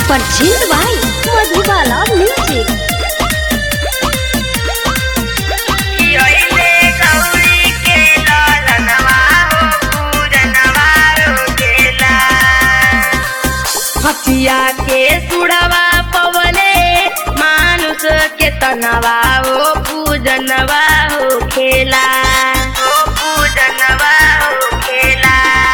purchase by Madhubala music हथिया के सुड़वा पवले मानुष के तनवा हो पूजनवा हो खेला हो पूजनवा हो खेला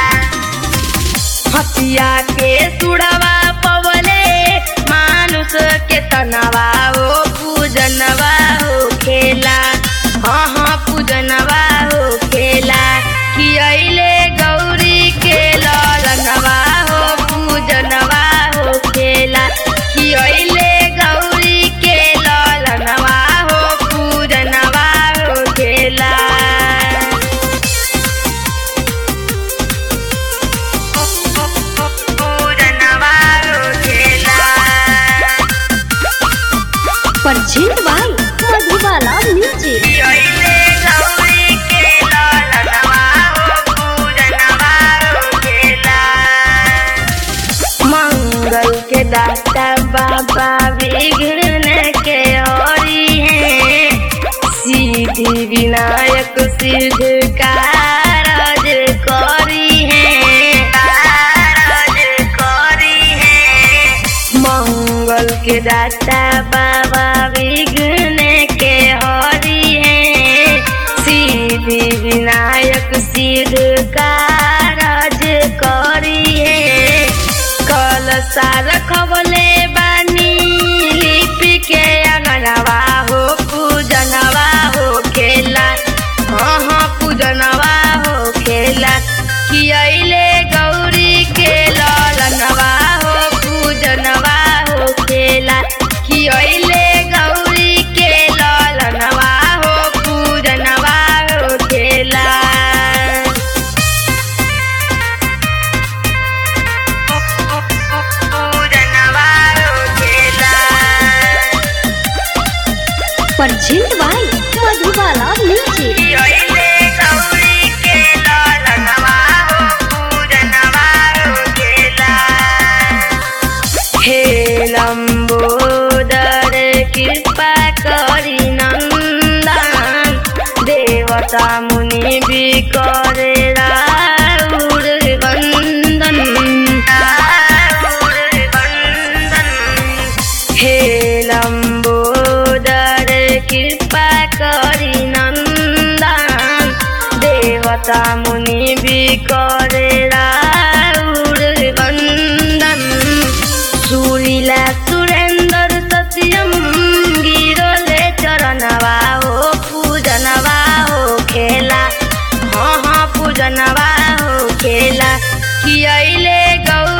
हथिया के सुड़वा पवले मानुष के तनवा हो पूजनवा हो खेला हाँ हाँ पूजनवा हो खेला कि अइले गौरी के ललनवा हो पूजनवा हो खेला कि अइले गौरी के ललनवा हो पूजनवा हो खेला पूजनवा हो खेला परचेज बाय मधुबाला म्यूजिक अइले गौरी के ललनवा हो पूजनवा हो खेला मंगल के दाता बाबा विघ्न के हरि है सिद्धि विनायक सिद्ध कारज करी है कारज करी है मंगल के दाता बाबा विघ्न के हरि है सिद्धि विनायक सिद्ध कारज करी है कल साल खबले बानी लिपि के अंगनवा हो पूजनवा हो खेला हाँ हाँ पूजनवा हो खेला कि अइले गौरी के ललनवा हो पूजनवा हो खेला कि अइले गौरी के ललनवा हो पूजनवा हो खेला पूजनवा हो खेला परचेज बाय मधुबाला म्यूजिक अइले गौरी के ललनवा हो पूजनवा हो खेला हे लम्बोदर कृपा करी नन्दन देवता मुनि भी करे राउर वन्दन राउर वन्दन हे लम्बोदर कृपा करी नन्दन देवता मुनि भी करे राउर वन्दन सुरीला सुरेन्द्र सत्यम गिरोले चरणवा हो पूजनवा हो खेला हाँ हाँ पूजनवा हो खेला कि अइले गौ